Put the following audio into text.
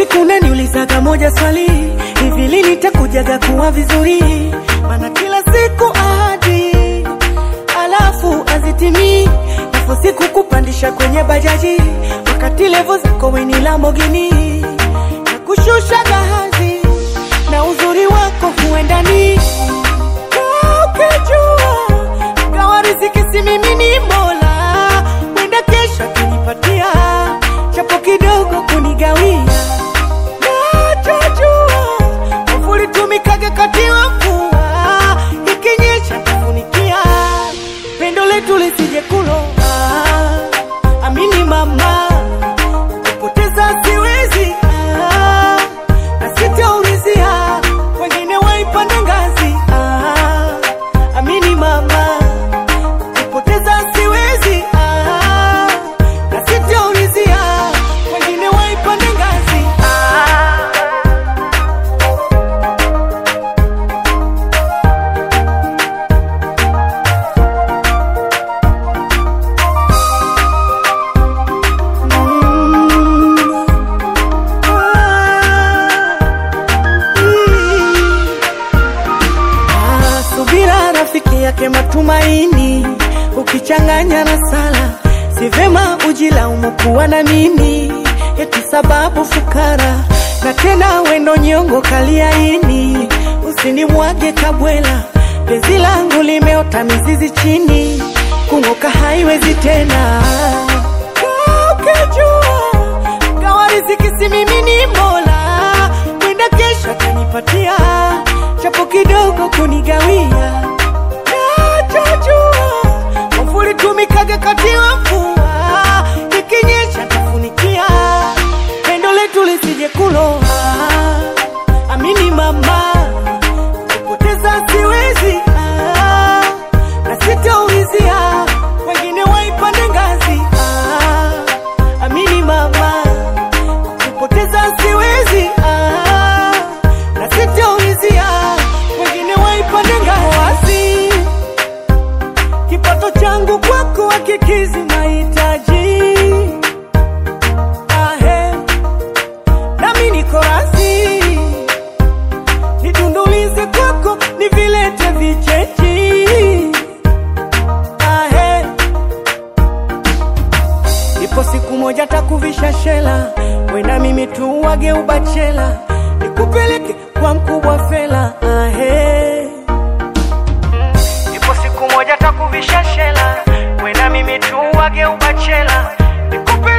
siku naniulizaga moja swali, hivi lini nitakujaga kuwa vizuri? Maana kila siku ahadi alafu azitimii, alafu siku kupandisha kwenye bajaji, wakati levo zako weni Lamborghini na kushusha gahazi na uzuri wako huendani ukijua gawa riziki si mimi ni Mola, mwenda kesho atanipatia chapo kidogo kunigawia nachojua mvuli tumikaga kati wa mvua ikinyesha tafunikia pendo letu lisije kuloa amini mama kupoteza siwezi ah, na sitaulizia wengine waipande ngazi ah, amini mama kupoteza siwezi ah, na sitaulizia wengine waipande ngazi ah. Ah, subira rafiki yake matumaini, ukichanganya na sala, si vema ujilaumu kuwa na mimi, eti sababu fukara na tena wendo nyongo kaliaini, usinimwage kabwela, penzi langu limeota mizizi chini, kung'oka haiwezi tena ukijua gawa riziki si mimi ni Mola, mwenda kesho atanipatia chapo kidogo kunigawia. Nachojua mvuli tumikaga kati wa mvua, ikinyesha tafunikia, pendo letu lisije kuloa. Amini mama, kupoteza siwezi ah, na sitaulizia wengine waipande ngazi ah, amini mama kupoteza siwezi ah, na sitaulizia wengine waipande ngazi kipato changu kwako hakikizi mahitaji ahe nami niko razi nidundulize kwako nivilete vichechi ahe ipo siku moja takuvisha shela wena mimi tuwage ubachela nikupeleke kwa mkubwa fela ahe ipo siku moja takuvisha shela wena mimi tuwage ubachela nikupeleke